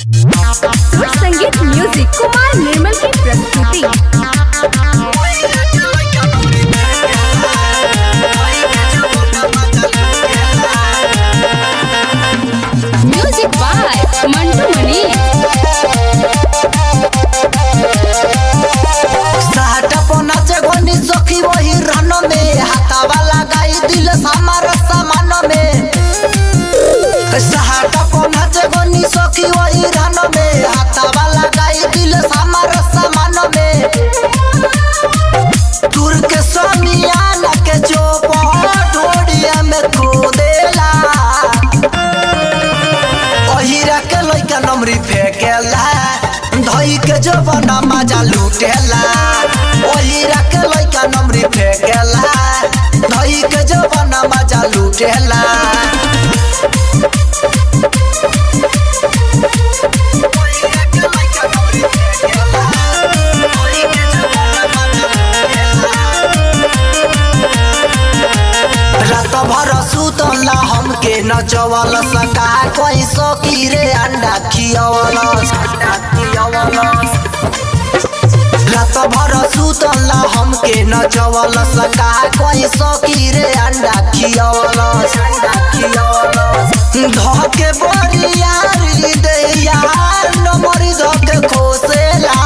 संगीत म्यूजिक कुमार निर्मल की प्रस्तुति म्यूजिक बाय मंटू मनी साटा नाचे गोनी सखी वही रन में हाथावा लगाई दिल हमार सामान में साटा नाचे गोनी सखी वही रन में हाथावा लगाई दिल हमार सामान में तुर के समियाना के चोप ढोड़िया में खोदेला ओहिरा के लइका नमरी फेकेला धई के जबना मजा लूटेला ओहिरा के लइका नमरी फेकेला धई के जबना मजा लूटेला रात भर सुतला हमके नचवल सका कोई सकी रे अंडा खियवल अंडा खियवल रात भर सुतला हमके नचवल सका कोई सकी रे अंडा खियवल अंडा खियवल धके बरियारी दे यार नमरी धके खोसेला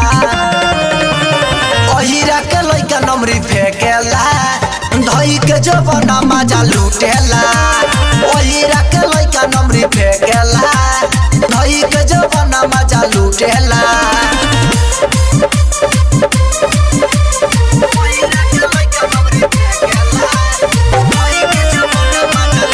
ओहिरा के लइका नमरी फेकेला धई के जबना मजा लूटेला ओहिरा के लइका नमरी फेकेला धई के जबना मजा लूटेला ओहिरा के लइका नमरी फेकेला, धई के जबना मजा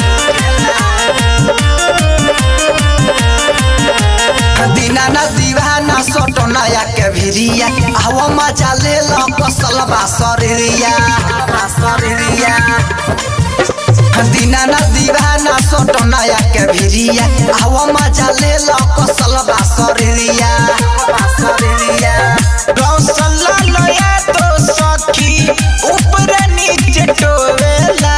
लूटेला। दीनाना दीवाना सोटो नया के भिरिया हवा मजा ले लो कसलबा शरीरिया शरीरिया दीनाना दीवाना सोटो नया के भिरिया हवा मजा ले लो कसलबा शरीरिया शरीरिया गौसला लया तो सखी ऊपर नीचे टोवेला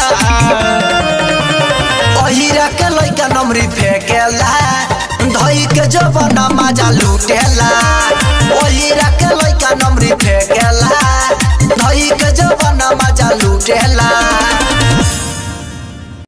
ओहिरा के लइका नमरी फेकेला धई के जबना मजा लूटेला ओहिरा के लइका नमरी फेकेला धई के जबना मजा लूटेला